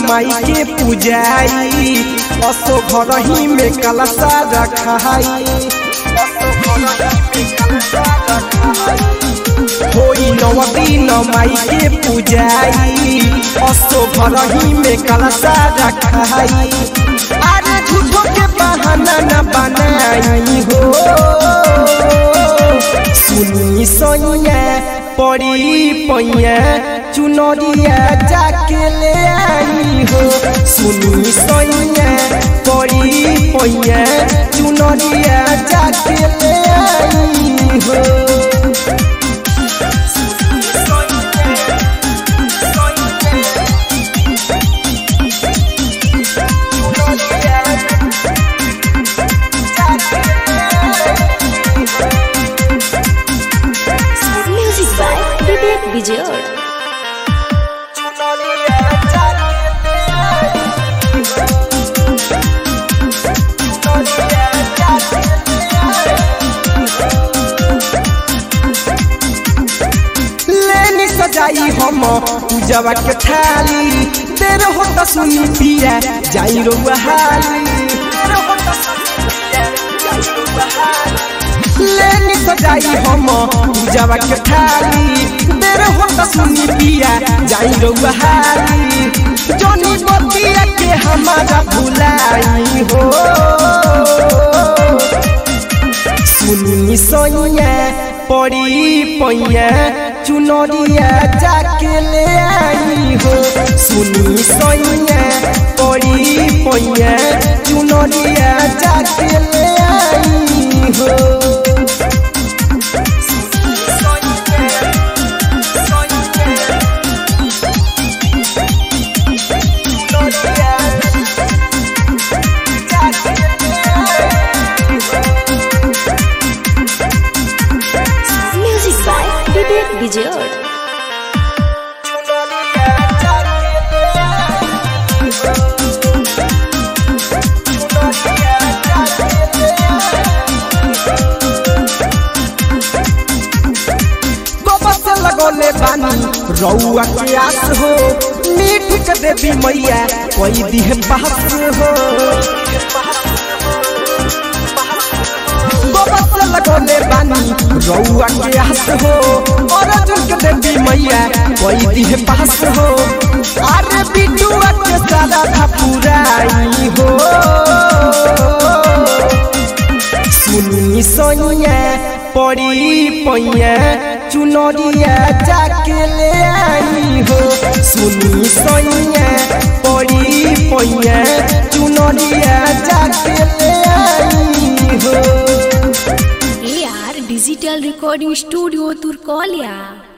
माई के पूजाई असो घर ही में कलशा रखाई होई नव दिन माई के पूजाई असो घर ही में कलशा रखाई अरे झूठो के बहाना न बनाई हो सुनी सोनिया पड़ी पैया चुनरिया जाके ले आई हो सुनी सोनिया पड़ी पैया चुनरिया जाके ले आई हो Music by Vivek Vijay. लेनी सजाई हम पूजवा के थाली तेरे हो त सुनी पिया जाई रउआ हाली लेनी सजाई हम पूजवा के थाली तेरे हो त सुनी पिया जाई रउआ हाली जोनी बतिया के हमारा भुलाई हो सुनी सोनिया पड़ी पैया चुनरिया जाके ले आई हो सुनी सोनिया पड़ी पैया चुनरिया जाके ले आई हो Music by Vivek Vijay. बाबा से लगोले बानी रउआ के आस हो मीठ के देवी मैया कोई दिह पास हो बाबा से लगोले बानी रउआ के आस हो और अर्जुन के देवी मैया कोई दिह पास हो अरे बिटुआ के सारा था पुराई हो सुनी सोनिया पड़ी पैया चुनरिया जाके ले आई हो सुनी सोनिया पड़ी पैया चुनरिया जाके ले आई हो AR Digital Recording Studio Turkolia.